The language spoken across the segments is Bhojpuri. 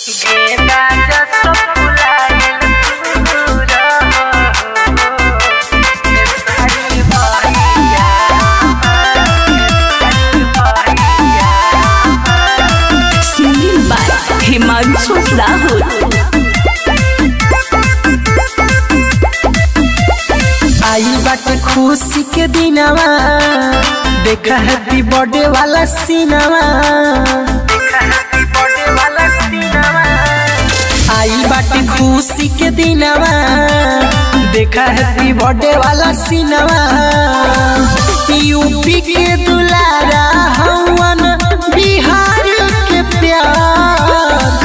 गेंदा जसो फुलाइल तूरा ए सारी भैया सिंगिंग बाय हिमांशु राहुल आई बाटे खुशी के दिनवा देखा हैप्पी बर्थडे वाला सीनवा आई बाटे खुशी के दिनवा देखा हैप्पी बर्थडे वाला सीनवा यूपी के दुलारा हवन बिहार के प्यार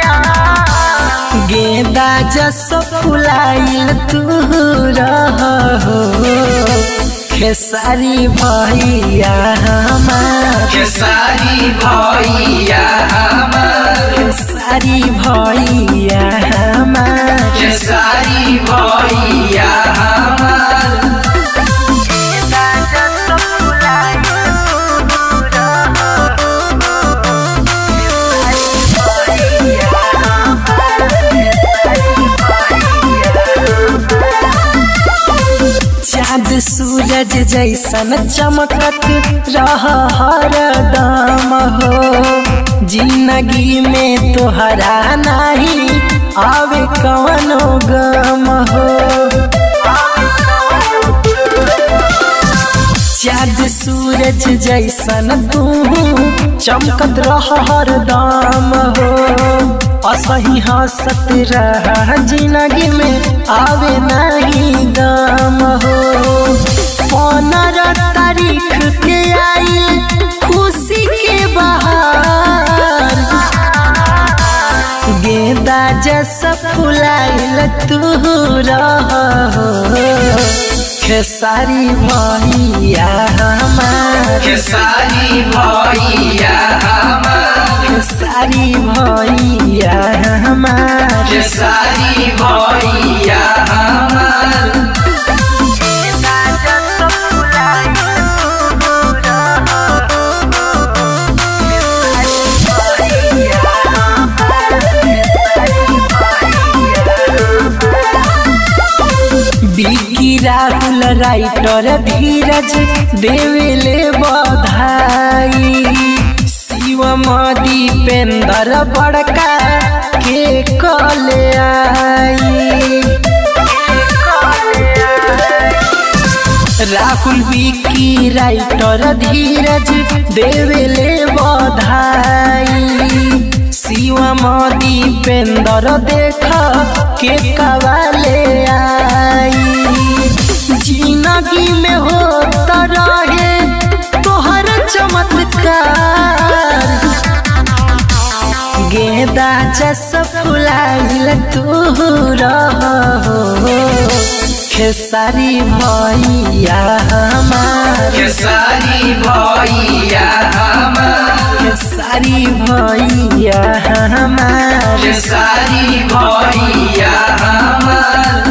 गेंदा जसो फुलाइल तू रहो खेसारी भैया हमार खेसारी भैया हमार खेसारी भैया हमार खेसारी भैया हमार गेंदा जसो फुलाइल तू चाँद सूरज जैसन चमकत रह हरदम हो जिंदगी में तोहरा नहीं आवे कवनो गम हो चाँद सूरज जैसन तू चमकत रह हरदम हो असही हंसत रह जिंदगी में आवे नहीं गम हो पंद्रह तारीख के आई खुशी के बहार गेंदा जैसा फुलाइल तू रहो खेसारी भैया हमार खेसारी भैया हमार खेसारी भैया हमार खेसारी भैया हमार बिकी राहुल राइटर धीरज देवेले बधाई शिवम दीपेंद्र बड़का के कले आई राहुल विकी राइटर धीरज देवेले बधाई शिवम दीपेंद्र देख के कवाले आई जिंदगी में हो रहे तोहर चमत्कार गेंदा जस फुलाइल तू रहो खेसारी भैया हमार खेसारी भैया हमार खेसारी भैया हमार खेसारी भैया हमार